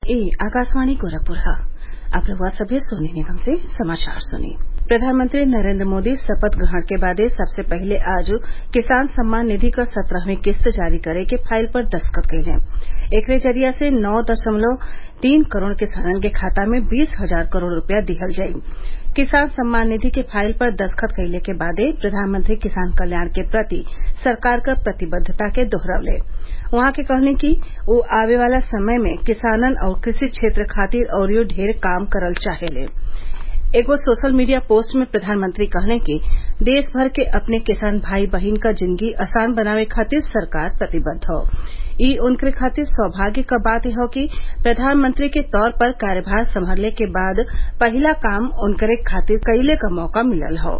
ए आकाशवाणी गोरखपुर ह अब रउआ सभे सोनी निगम से समाचार सुनी प्रधानमंत्री नरेंद्र मोदी शपथ ग्रहण के बादे सबसे पहिले आज किसान सम्मान निधि क सत्रहवीं किस्त जारी करे के फाइल पर दस्तखत कइले एकरे जरिया से नौ दशमलव तीन करोड़ किसानन के खाता में बीस हजार करोड़ रूपया दिहल जाई किसान सम्मान निधि के फाइल पर दस्तखत कइले के बादे प्रधानमंत्री किसान कल्याण के प्रति सरकार क प्रतिबद्धता के दोहरौले उहाँ के कहनी कि उ आवे वाला समय में किसानन आउर कृषि क्षेत्र खातिर अउरी ढेर काम करल चाहेले एगो सोशल मीडिया पोस्ट में प्रधानमंत्री कहले कि देश भर के अपने किसान भाई बहिन क जिंदगी आसान बनावे खातिर सरकार प्रतिबद्ध हौ ई उनकरे खातिर सौभाग्य क बात हौ कि प्रधानमंत्री के तौर पर कार्यभार संभालले के बाद पहिला काम उनकरे खातिर कइले क मौका मिलल हौ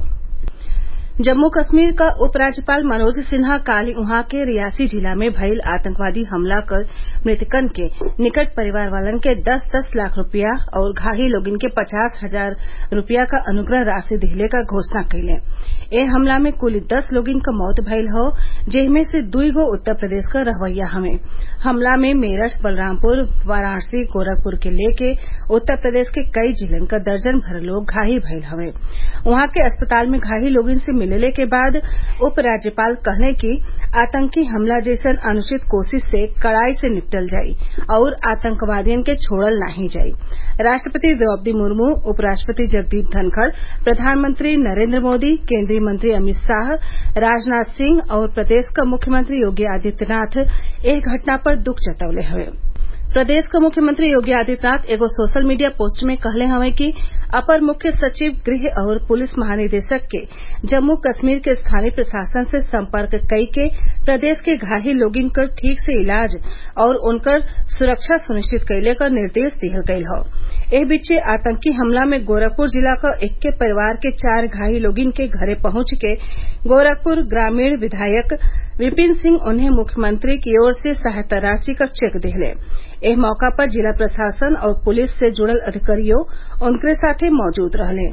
जम्मू कश्मीर क उपराज्यपाल मनोज सिन्हा काल्हि उहाँ के रियासी जिला में भइल आतंकवादी हमला क मृतकन के निकट परिवार वालन के दस दस लाख रूपया और घायल लोगन के पचास हजार रूपया क अनुग्रह राशि दिहले क घोषणा कइले ए हमला में कुल दस लोगन क मौत भइल हौ जेमे से दुई गो उत्तर प्रदेश क रहवैया हवे हमला में मेरठ बलरामपुर वाराणसी गोरखपुर के लेके उत्तर प्रदेश के कई जिलन क दर्जन भर लोग घायल भइल हवे उहाँ के अस्पताल में घायल लोगन से मिलले के बाद उपराज्यपाल कहले कि आतंकी हमला जैसन अनुचित कोशिश से कड़ाई से निपटल जाई और आतंकवादियन के छोड़ल नाही जाई राष्ट्रपति द्रौपदी मुर्मू उपराष्ट्रपति जगदीप धनखड़ प्रधानमंत्री नरेंद्र मोदी केंद्रीय मंत्री अमित शाह राजनाथ सिंह और प्रदेश क मुख्यमंत्री योगी आदित्यनाथ एह घटना पर दुख जतवले हवे प्रदेश क मुख्यमंत्री योगी आदित्यनाथ एगो सोशल मीडिया पोस्ट में कहले हवे कि अपर मुख्य सचिव गृह और पुलिस महानिदेशक के जम्मू कश्मीर के स्थानीय प्रशासन से संपर्क कई के प्रदेश के घायल लोगन क ठीक से इलाज और उनकर सुरक्षा सुनिश्चित कइले क निर्देश दिहल गइल हौ एह बीचे आतंकी हमला में गोरखपुर जिला क एक्के परिवार के चार घायल लोगन के घरे पहुंच के गोरखपुर ग्रामीण विधायक विपिन सिंह उन्हें मुख्यमंत्री की ओर से सहायता राशि क चेक दिहले एह मौका पर जिला प्रशासन और पुलिस से जुड़ल अधिकारियों उनकरे साथे मौजूद रहले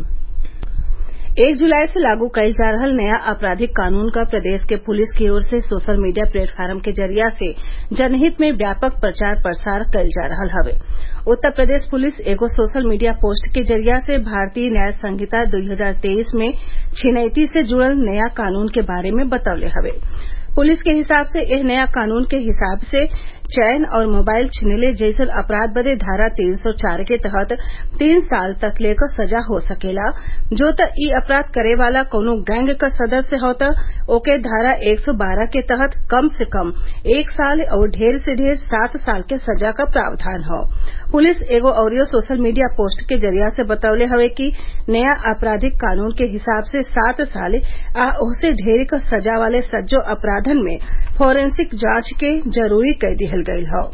एक जुलाई से लागू कइल जा रहल नया आपराधिक कानून क प्रदेश के पुलिस की ओर से सोशल मीडिया प्लेटफार्म के जरिया से जनहित में व्यापक प्रचार प्रसार कइल जा रहल हवे उत्तर प्रदेश पुलिस एगो सोशल मीडिया पोस्ट के जरिया से भारतीय न्याय संहिता 2023 में छिनैती से जुड़ल नया कानून के बारे में बतवले हवे पुलिस के हिसाब से एह नया कानून के हिसाब से चैन और मोबाइल छिनले जैसन अपराध बदे धारा 304 के तहत तीन साल तक लेकर सजा हो सकेला जो त ई अपराध करे वाला कौनो गैंग क सदस्य हो त ओके धारा 112 के तहत कम से कम एक साल और ढेर से ढेर सात साल के सजा क प्रावधान हौ पुलिस एगो अउरियो सोशल मीडिया पोस्ट के जरिया से बतवले हवे कि नया आपराधिक कानून के हिसाब से सात साल आ ओहसे ढेर क सजा वाले सज्जो अपराधन में फोरेंसिक जांच के जरूरी कई दिहल गयल हौ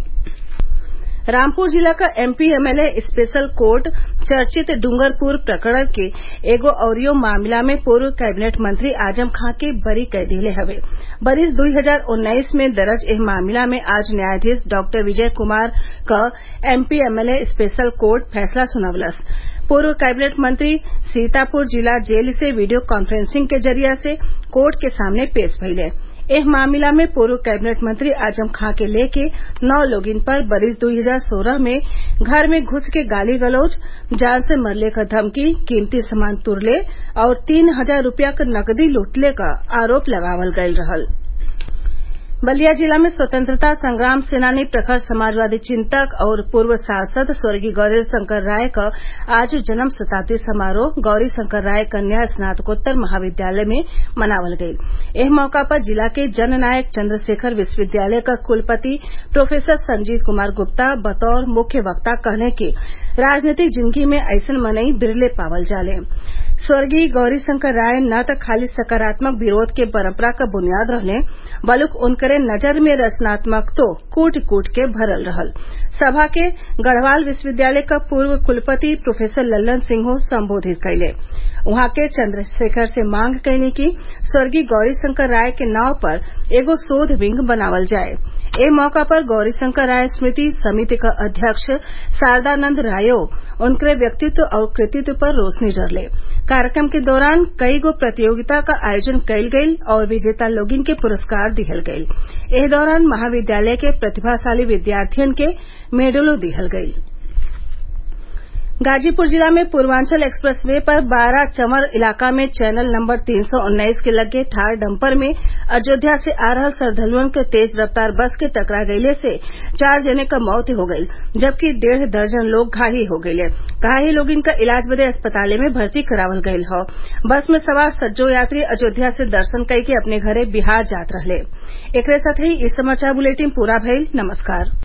रामपुर जिला क एमपी एमएलए स्पेशल कोर्ट चर्चित डूंगरपुर प्रकरण के एगो अउरियो मामला में पूर्व कैबिनेट मंत्री आजम खां के बरी कई दिहले हवे बरिस 2019 में दर्ज एह मामला में आज न्यायाधीश डॉक्टर विजय कुमार क एमपी एमएलए स्पेशल कोर्ट फैसला सुनवलस पूर्व कैबिनेट मंत्री सीतापुर जिला जेल से वीडियो कॉन्फ्रेंसिंग के जरिया से कोर्ट के सामने पेश भइले एह मामला में पूर्व कैबिनेट मंत्री आजम खां के लेके नौ लोगिन पर बरिस 2016 में घर में घुस के गाली गलौज जान से मरले क धमकी कीमती सामान तुरले और तीन हजार रूपया क नकदी लूटले क आरोप लगावल गयल रहल बलिया जिला में स्वतंत्रता संग्राम सेनानी प्रखर समाजवादी चिंतक और पूर्व सांसद स्वर्गीय गौरी शंकर राय का आज जन्म शताब्दी समारोह गौरी शंकर राय कन्या स्नातकोत्तर महाविद्यालय में मनावल गयी एह मौका पर जिला के जननायक चंद्रशेखर विश्वविद्यालय का कुलपति प्रोफेसर संजीव कुमार गुप्ता बतौर मुख्य वक्ता कहले कि राजनीतिक जिंदगी में अइसन मनई बिरले पावल जाले स्वर्गीय गौरीशंकर राय न त खाली सकारात्मक विरोध के परंपरा क बुनियाद रहले बलुक उनकरे नजर में रचनात्मकतो कूट कूट के भरल रहल सभा के गढ़वाल विश्वविद्यालय क पूर्व कुलपति प्रोफेसर लल्लन सिंहो संबोधित कइले उहाँ के चंद्रशेखर से मांग कइनी कि स्वर्गीय गौरीशंकर राय के नाव पर एगो शोध विंग बनावल जाये एह मौका पर गौरीशंकर राय स्मृति समिति क अध्यक्ष शारदानंद रायो उनकरे व्यक्तित्व और कृतित्व पर रोशनी डरले कार्यक्रम के दौरान कई गो प्रतियोगिता का आयोजन कइल गइल और विजेता लोगिन के पुरस्कार दिहल गइल एह दौरान महाविद्यालय के प्रतिभाशाली विद्यार्थियन के मेडलो दिहल गइल गाजीपुर जिला में पूर्वांचल एक्सप्रेस वे पर बारा चंवर इलाका में चैनल नंबर तीन सौ उन्नीस के लगे ठार डंपर में अयोध्या से आ रहल श्रद्वालुअन के तेज रफ्तार बस के टकरा गइले से चार जने क मौत हो गईल जबकि डेढ़ दर्जन लोग घायल हो गइले घायल लोगन क इलाज बदे अस्पताल में भर्ती करावल गईल हौ बस में सवार सज्जो यात्री अयोध्या से दर्शन कई के अपने घरे बिहार जात रहले एकरे साथही इ समाचार बुलेटिन पूरा भइल नमस्कार